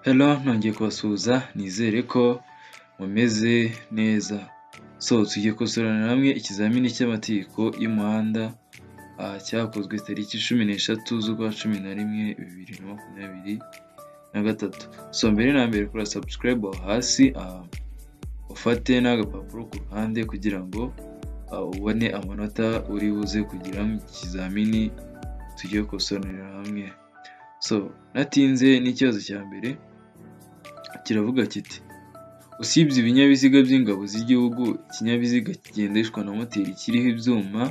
Hello ntongeye kubasuhuza nizere ko mumeze neza, so tugiye gukosorana hamwe ikizamini cy'amategeko y'umuhanda cyakozwe tariki cumi n'eshatu z'ukwa cumi na rimwe bibiri na makumyabiri na gatatu, so mbere na mbere kora subscribe aho hasi ufate n'agapapuro ku ruhande kugira ngo ubone amanota uri buze kugira mu kizamini tugiye gukosorera hamwe, so natinze n'ikibazo cya mbere kiravuga kiti usibye ibinyabiziga by'ingabo z'igihugu ikinyabiziga kigendeshwa na moteri kiriho ibyuma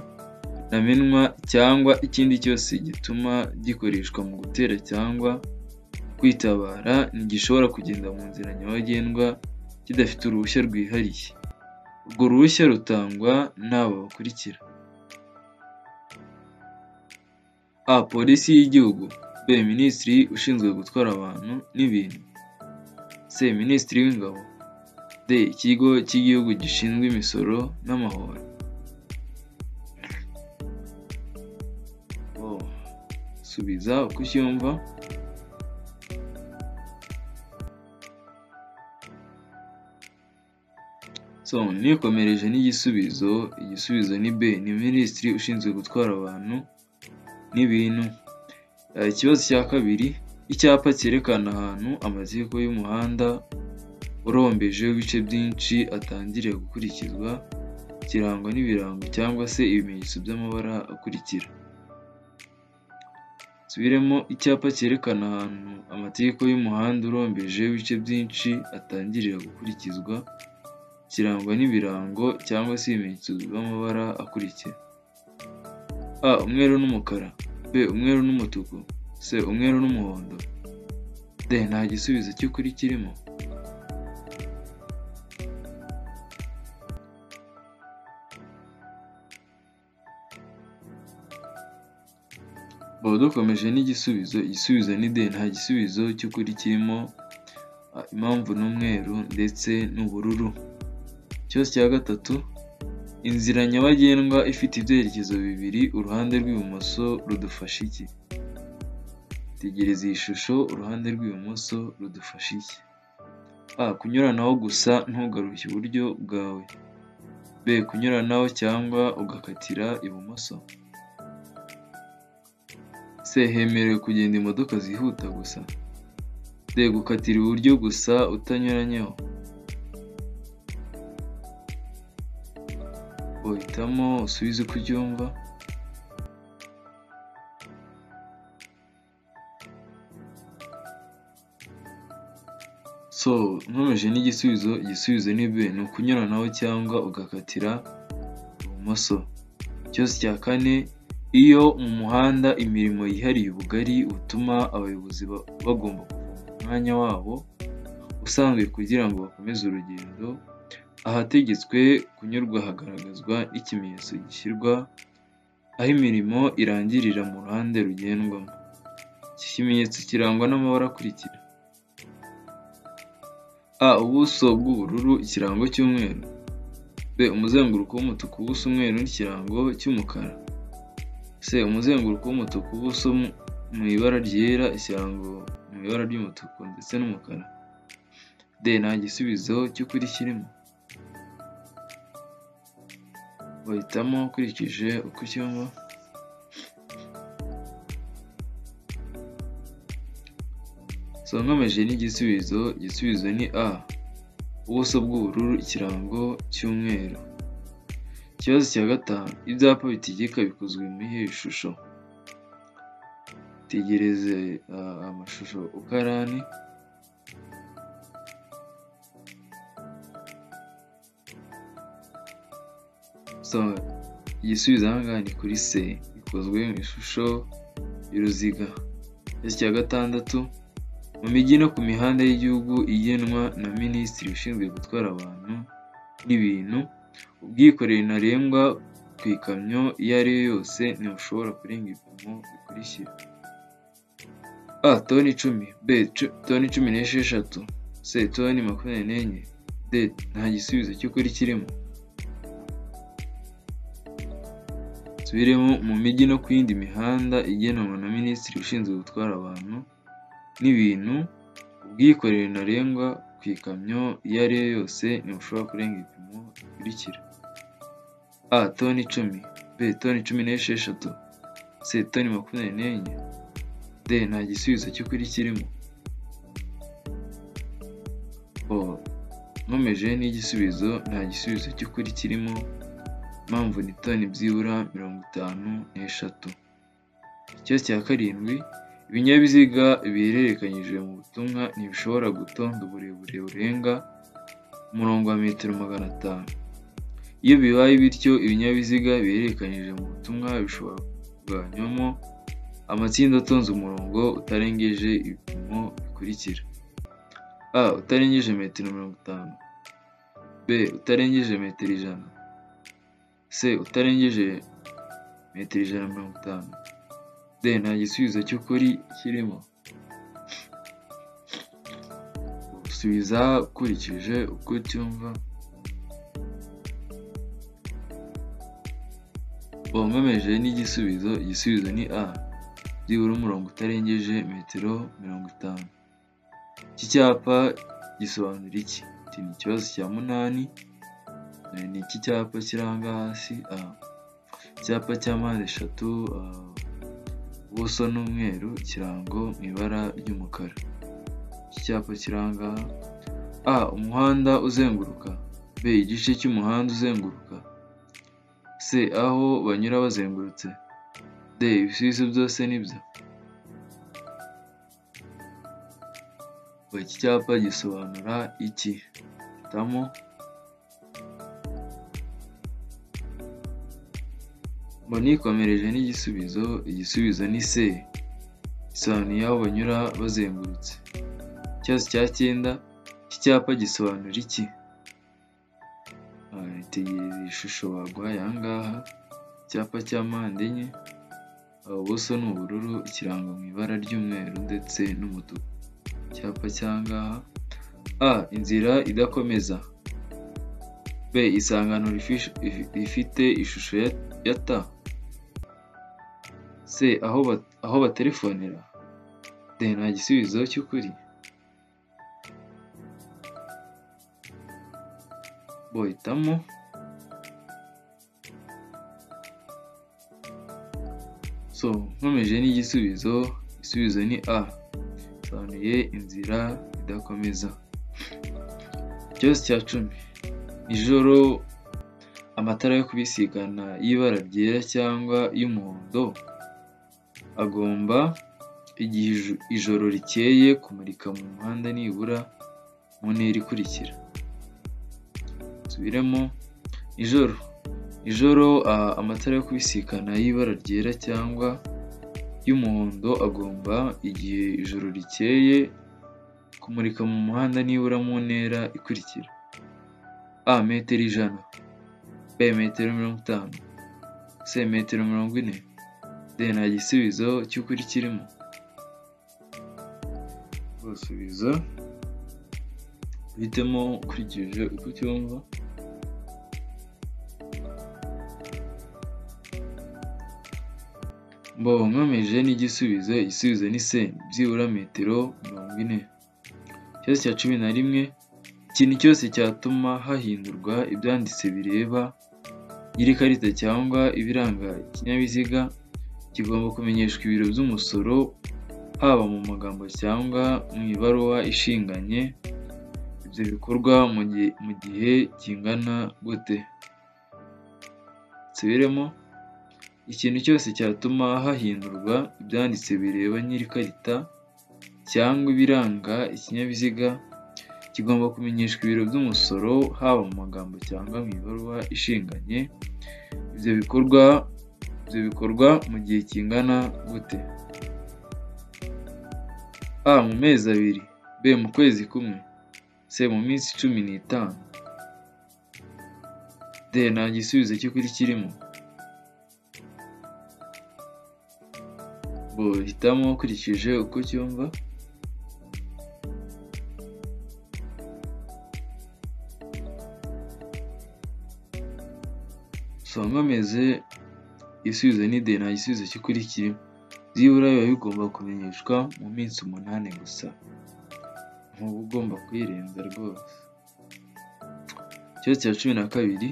ntamenwa cyangwa ikindi cyose gituma gikoreshwa mu gutera cyangwa kwitabara ntigishobora kugenda mu nzira nyabagendwa kidafite uruhushya rwihariye, urwo ruhushya rutangwa n'aba bakurikira: a polisi y'igihugu, b minisitiri ushinzwe gutwara abantu n'ibintu, c minisitiri w'ingabo, d ikigo cy'igihugu gishinzwe imisoro n'amahoro. Subiza uko ucyumva. So nikomereje n'igisubizo, igisubizo ni B, ni minisitiri ushinzwe gutwara abantu n'ibintu. Eh, Ikibazo cya kabiri, icyapa cyerekana ahantu amategeko y'umuhanda urombeje w'ibice byinshi atangiriye gukurikizwa, kirangwa n'ibirango cyangwa se ibimenyetso by'amabara akurikira. Nsubiremo, icyapa cyerekana ahantu amategeko y'umuhanda urombeje w'ibice byinshi atangiriye gukurikizwa, kirangwa n'ibirango cyangwa se ibimenyetso by'amabara akurikira: a umweru n'umukara, b umweru n'umutuku, c umweru n'umuhondo, d nta gisubizo cy'ukuri kirimo. Bo dukomeje n'igisubizo, igisubizo ni D, nta gisubizo cy'ukuri kirimo, ah, impamvu ni umweru ndetse n'ubururu. Ikibazo cya gatatu, inzira nyabagendwa ifite ibyerekezo bibiri, uruhande rw'ibumoso rudufasha iki? Tegereza iyi shusho, uruhande rw'ibumoso rudufasha iki? a kunyuranaho gusa ntugaruke iburyo bwawe, b kunyuranaho cyangwa ugakatira ibumoso, c hemerewe kugenda imodoka zihuta gusa, d gukatira iburyo gusa utanyuranyeho. Uhitamo usubize uko ubyumva. So nkomeje n'igisubizo, igisubizo ni B, ni ukunyuranaho cyangwa ugakatira ibumoso. Ikibazo cya kane, iyo mu muhanda imirimo yihariye ubugari butuma abayobozi ba- bagomba kuva mu mwanya wabo usanzwe kugira ngo bakomeze urugendo, ahategetswe kunyurwa hagaragazwa n'ikimenyetso gishyirwa aho imirimo irangirira mu ruhande rugendwamo. Iki kimenyetso kirangwa n'amabara akurikira: a ubuso bw'ubururu, ikirango cy'umweru, b umuzenguruko w'umutuku, ubuso umweru n'ikirango cy'umukara, c umuzenguruko w'umutuku, ubuso mu- mu ibara ryera, ikirango mu ibara ry'umutuku ndetse n'umukara, d nta gisubizo cy'ukuri kirimo. bahitamo ukurikije uko ucyumva. So nkomeje n'igisubizo, igisubizo ni A, ubuso bw'ubururu, ikirango cy'umweru. Ikibazo cya gatanu, ibyapa bitegeka bikozwe mu iyihe shusho? Tegereze ah, amashusho uko ari ane. So igisubizo aha ngaha ni kuri C, bikozwe mu ishusho y'uruziga. Ikibazo cya gatandatu, mu mijyi no ku mihanda y'igihugu igenwa na minisitiri ushinzwe gutwara abantu n'ibintu, ubwikorere ntarengwa ku ikamyo iyo ari yo yose ntibushobora kurenga ibipimo bikurikira: a toni icumi, b cu- toni cumi n'esheshatu, c toni makumyabiri n'enye, d nta gisubizo cy'ukuri kirimo. Nsubiremo mu mijyi no ku yindi mihanda igenwa na minisitiri ushinzwe gutwara abantu n'ibintu, ubwikorere ntarengwa ku ikamyo iyo ari yo yose ntibushobora kurenga ibipimo bikurikira a toni icumi b toni cumi n'esheshatu c toni makumyabiri n'enye d nta gisubizo cy'ukuri kirimo o nkomeje n'igisubizo nta gisubizo cy'ukuri kirimo mpamvu ni toni byibura mirongo itanu n'eshatu ikibazo cya karindwi ibinyabiziga bihererekanyijwe mu butumwa ntibishobora gutonda uburebure burenga umurongo wa metero magana atanu iyo bibaye bityo ibinyabiziga bihererekanyije mu butumwa bishobora kuganywamo amatsinda atonze umurongo utarengeje ibipimo bikurikira a utarengeje metero mirongo itanu b utarengeje metero ijana c utarengeje metero ijana na mirongo itanu d nta gisubizo cy'ukuri kirimo subiza ukurikije uko ucyumva wamwemeje n'igisubizo igisubizo ni a byibura umurongo utarengeje metero mirongo itanu iki cyapa gisobanura iki iki ni ikibazo cya munani ni iki cyapa kiranga hasi a icyapa cya mpande eshatu a, ubuso ni umweru ikirango mu ibara ry'umukara iki cyapa kiranga a umuhanda uzenguruka b igice cy'umuhanda uzenguruka c aho banyura bazengurutse d ibisubizo byose nibyo iki cyapa gisobanura iki hitamo ngo nikomereje n'igisubizo igisubizo ni se gisobanuye aho banyura bazengurutse ikibazo cya cyenda iki cyapa gisobanura iki tegereza ishusho baguhaye aha ngaha icyapa cya mpande enye ubuso ni ubururu ikirango mu ibara ry'umweru ndetse n'umutuku icyapa cya ngaha a inzira idakomeza b isangano rifite ishusho ya t c aho ba- aho batelefonera d nta gisubizo cy'ukuri bo hitamo so nkomeje n'igisubizo igisubizo ni a bisobanuye inzira idakomeza ikibazo cya cumi ijoro amatara yo kubisigana y'ibara ryera cyangwa y'umuhondo agomba igihe iju- ijoro rikeye kumurika mu muhanda nibura mu ntera ikurikira nsubiremo ijoro ijoro a- amatara yo kubisikana y'ibara ryera cyangwa y'umuhondo agomba igihe ijoro rikeye kumurika mu muhanda nibura mu ntera ikurikira a metero ijana b metero mirongo itanu c metero mirongo ine d nta gisubizo cy'ukuri kirimo basubiza uhitemo ukurikije uko ucyumva mbo nkomeje n'igisubizo igisubizo ni se byibura metero mirongo ine ikibazo cya cumi na rimwe ikintu cyose cyatuma hahindurwa ibyanditse bireba nyir'ikarita cyangwa ibiranga ikinyabiziga kigomba kumenyeshwa ibiro by'umusoro haba mu magambo cyangwa mu ibaruwa ishinganye ibyo bikorwa mu gihe, mu gihe kingana gute nsubiremo ikintu cyose cyatuma hahindurwa ibyanditse bireba nyir'ikarita cyangwa ibiranga ikinyabiziga kigomba kumenyeshwa ibiro by'umusoro haba mu magambo cyangwa mu ibaruwa ishinganye ibyo bikorwa ibyo bikorwa mu gihe kingana gute a mu mezi abiri b mu kwezi kumwe c mu minsi cumi n'itanu d nta gisubizo cy'ukuri kirimo bo hitamo ukurikije uko ucyumva usanga ameze igisubizo ni de nta gisubizo cy'ukuri kirimo byibura biba bigomba kumenyeshwa mu minsi umunani gusa uba ugomba kuyirenza rwose ikibazo cya cumi na kabiri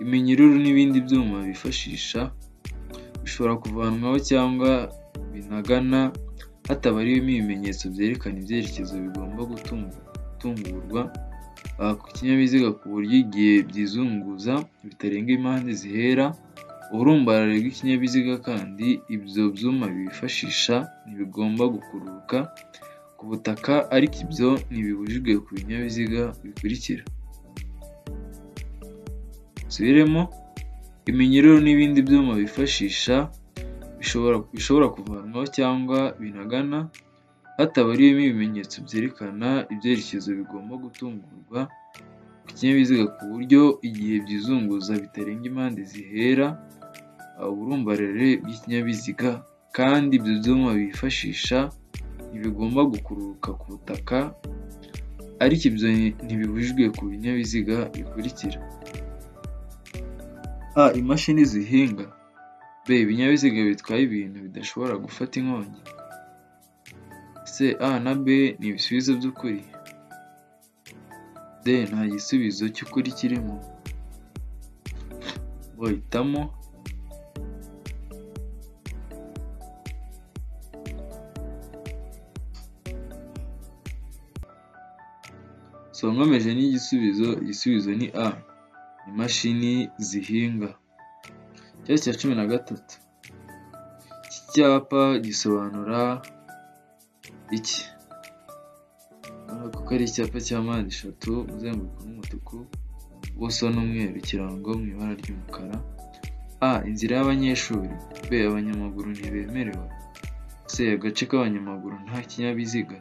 iminyururu n'ibindi byuma bifashisha bishobora kuvanwaho cyangwa binagana hatabariyemo ibimenyetso byerekana ibyerekezo bigomba gutungurwa aha ku kinyabiziga ku buryo igihe byizunguza bitarenga impande zihera uburumbarare bw'ikinyabiziga kandi ibyo byuma bifashisha ntibigomba gukururuka ku butaka ariko ibyo ntibibujijwe ku binyabiziga bikurikira subiremo iminyururu n'ibindi byuma bifashisha bishobora kuvanwaho cyangwa binagana hatabariyemo ibimenyetso byerekana ibyerekezo bigomba gutungurwa ku kinyabiziga ku buryo igihe byizunguza bitarenga impande zihera uburumbarare bw'ikinyabiziga kandi ibyo byuma bifashisha ntibigomba gukururuka ku butaka ariko ibyo ntibibujijwe ku binyabiziga bikurikira a imashini zihinga b ibinyabiziga bitwaye ibintu bidashobora gufata inkongi c a na b ni ibisubizo by'ukuri d nta gisubizo cy'ukuri kirimo bo hitamo so nkomeje n'igisubizo igisubizo ni a imashini zihinga ikibazo cya cumi na gatatu iki cyapa gisobanura iki urabona ko ari icyapa cya mpande eshatu umuzenguruko n'umutuku ubuso n'umweru ikirango mu ibara ry'umukara a inzira y'abanyeshuri b abanyamaguru ntibemerewe c agace k'abanyamaguru nta kinyabiziga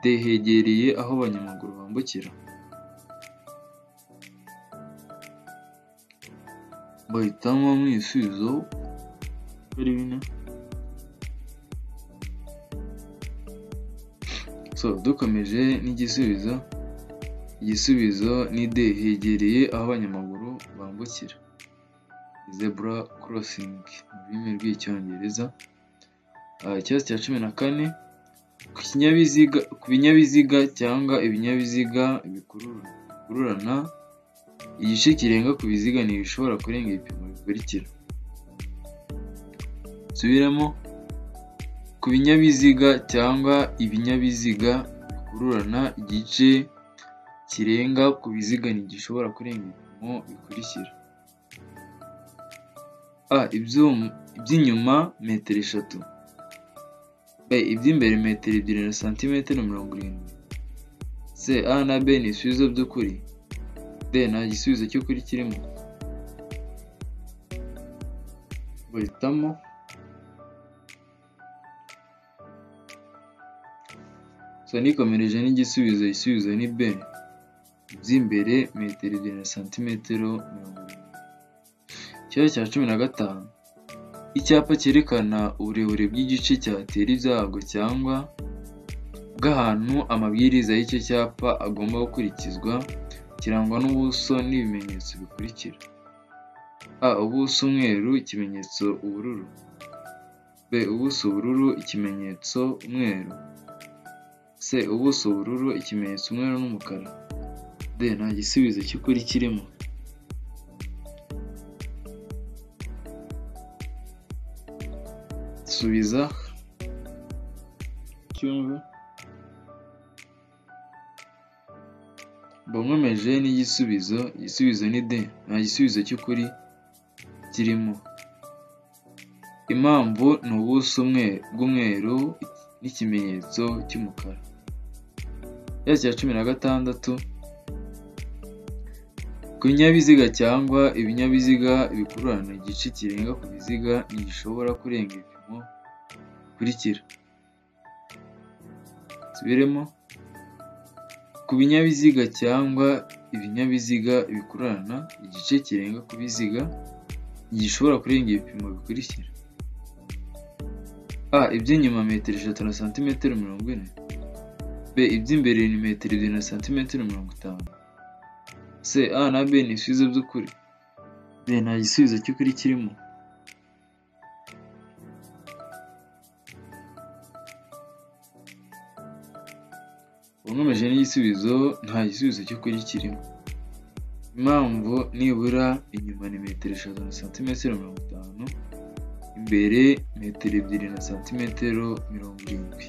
d hegereye aho abanyamaguru bambukira bahitamo mu ibisubizo ari bine so dukomeje n'igisubizo igisubizo ni de hegereye aho abanyamaguru bambukira zebura korosingi mu rurimi rw'icyongereza ikibazo cya cumi na kane ku binyabiziga cyangwa ibinyabiziga bikururana igice kirenga ku biziga ntibishobora kurenga ibipimo bikurikira subiramo ku binyabiziga cyangwa ibinyabiziga bikururana igice kirenga ku biziga ntigishobora kurenga ibipimo bikurikira a iby'inyuma metero eshatu b iby'imbere metero ebyiri na santimetero mirongo irindwi c a na b ni ibisubizo by'ukuri d nta gisubizo cy'ukuri kirimo bahitamo so nikomereje n'igisubizo igisubizo ni b by'imbere metero ebyiri na santimetero mirongo irindwi ikibazo cya cumi na gatanu icyapa cyerekana uburebure bw'igice cyatera ibyago cyangwa bw'ahantu amabwiriza y'icyo cyapa agomba gukurikizwa kirangwa n'ubuso n'ibimenyetso bikurikira a ubuso umweru ikimenyetso ubururu b ubuso ubururu ikimenyetso umweru c ubuso ubururu ikimenyetso umweru n'umukara d nta gisubizo cy'ukuri kirimo subiza cyumve nkomeje n'igisubizo igisubizo ni de nta gisubizo cy'ukuri kirimo impamvu ni ubuso bw'umweru n'ikimenyetso cy'umukara ikibazo cya cumi na gatandatu ku binyabiziga cyangwa ibinyabiziga bikururana igice kirenga ku biziga ntigishobora kurenga ibipimo bikurikira subiremo ku binyabiziga cyangwa ibinyabiziga bikururana igice kirenga ku biziga gishobora kurenga ibipimo bikurikira a iby'inyuma metero eshatu na santimetero mirongo ine b iby'imbere ni metero ebyiri na santimetero mirongo itanu c a na b ni ibisubizo by'ukuri b nta gisubizo cy'ukuri kirimo wankomeje n'igisubizo nta gisubizo cyo kurya kirimo impamvu nibura inyuma ni metero eshatu na santimetero mirongo itanu imbere metero ebyiri na santimetero mirongo irindwi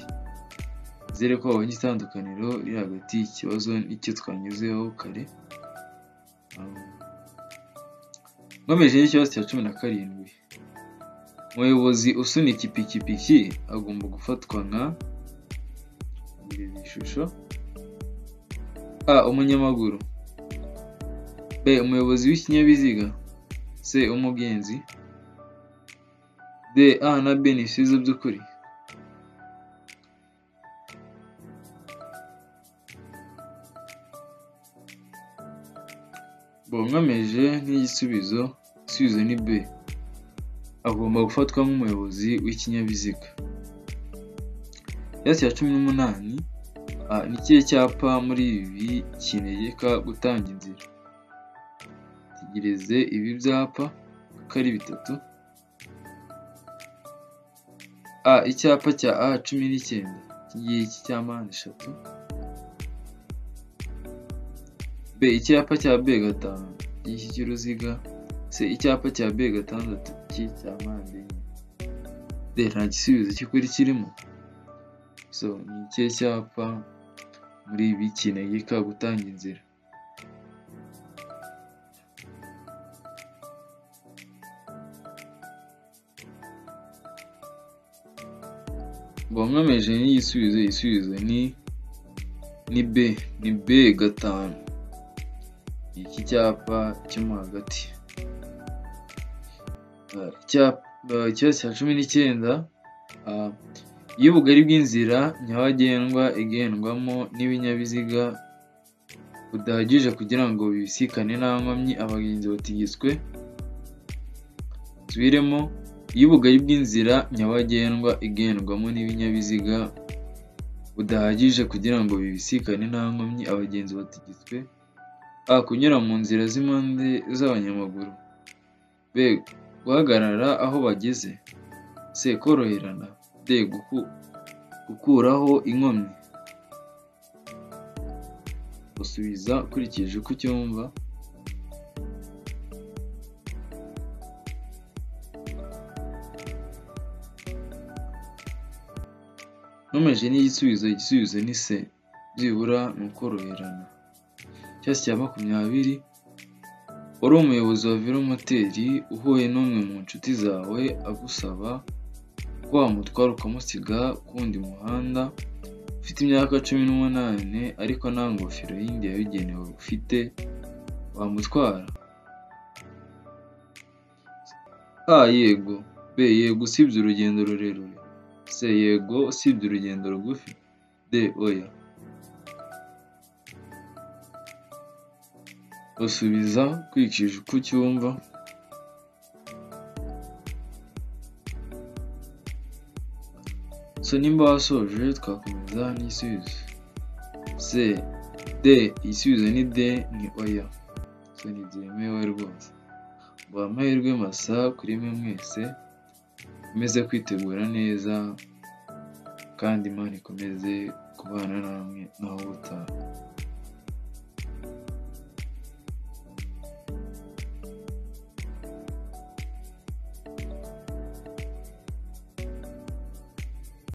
nizere ko wabonye itandukaniro riri hagati y'ikibazo n'icyo twanyuzeho kare nkomeje n'ikibazo cya cumi na karindwi umuyobozi usunika ipikipiki agomba gufatwa nka ishusho a umunyamaguru b umuyobozi w'ikinyabiziga c umugenzi d a na b ni ibisubizo by'ukuri bonkomeje nk'igisubizo igisubizo ni b agomba gufatwa nk'umuyobozi w'ikinyabiziga ikibazo cya cumi n'umunani Ah, ni ikihe cyapa muri ibi kinegeka gutanga inzira tegereze ibi byapa uko ari bitatu a icyapa cya a cumi n'icyenda iki ngiki cya mpande eshatu b icyapa cya b gatanu iki cy'uruziga c icyapa cya b gatandatu iki cya mpande enye d nta gisubizo cy'ukuri kirimo so ni ikihe cyapa muri ibi kinegeka gutanga inzira bonkomeje n'igisubizo igisubizo ni ni b ni b gatanu ni iki cyapa cyo mo hagati Ah, icyapa ikibazo cya cumi n'icyenda ah, iyo ubugari bw'inzira nyabagendwa igendwamo n'ibinyabiziga budahagije kugira ngo bibisikane nta nkomyi abagenzi batigizwe nsubiremo iyo ubugari bw'inzira nyabagendwa igendwamo n'ibinyabiziga budahagije kugira ngo bibisikane nta nkomyi abagenzi batigizwe a kunyura mu nzira z'impande z'abanyamaguru b guhagarara aho bageze c koroherana d guku- gukuraho inkomyi usubiza ukurikije uko ucyumva nkomeje n'igisubizo igisubizo ni se byibura ni ukoroherana icyasi cya makumyabiri uri umuyobozi wa velomoteri uhuye n'umwe mu nshuti zawe agusaba ko wamutwara ukamusiga ku wundi muhanda ufite imyaka cumi n'umunani ariko nta ngofero yindi yabigenewe ufite wamutwara a yego b yego usibye urugendo rurerure c yego usibye urugendo rugufi d oya usubiza kwikisha uko ucyumva so nimba wasoje twakomeza n'igisubizo c d igisubizo ni d ni oya so ntibyemewe rwose mbaha amahirwe masa kuri mwe mwese mukomeze kwitegura neza kandi imana ikomeze kubana namwe naho ubutaha